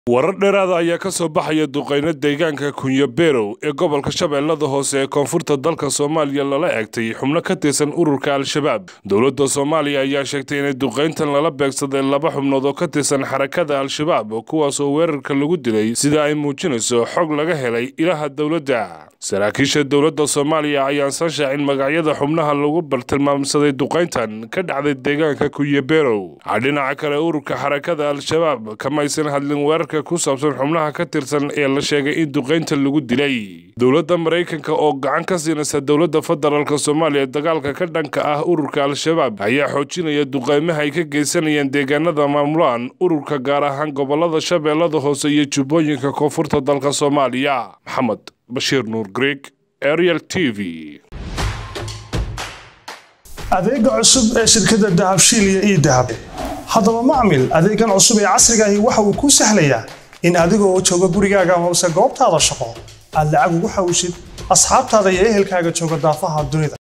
warar dheeraada ayaa ka soo baxaya duqayno deegaanka kunyaberow ee gobolka shabeellada hoose ee koonfurta dalka soomaaliya lala egtay xubno ka tirsan ururka al-shabaab dowladda soomaaliya ayaa sheegtay inay duqayntan lala beegsaday laba xubnood oo ka tirsan xarakada al-shabaab kuwaasoo weerarka lagu dilay sida ay muujinayso xog laga helay ilaha dowladda saraakiisha dowladda soomaaliya ayaan san shaacin magacyada xubnaha lagu bartilmaamsaday duqayntan ka dhacday deegaanka kunyaberow dhinaca kale ururka xarakada al-shabaab kamaysan hadlin weerarka ku saabsan xubnaha ka tirsan ee la sheegay in duqaynta lagu dilay dowladda maraykanka oo gacan ka siinaysa dowladda federaalk soomaaliya dagaalka ka dhanka ah ururka al-shabaab ayaa xoojinaya duqaymaha ay ka geysanayaan deegaanada maamulaan ururka gaar ahaan gobolada shabeellada hoose iyo jubbooyinka koonfurta dalka soomaaliya maxamed bashiir nuur greeg ariel t v adeega cusub ee shirkadda dahabshiil iyo ii dahab haddaba macmil adeegan cusub ee casrigaahi waxa uu kuu sahlayaa in adigoo jooga gurigaaga hoose goobtaada shaqo aad lacag ugu xawshid asxaabtaada iyo ehelkaaga jooga daafaha dunida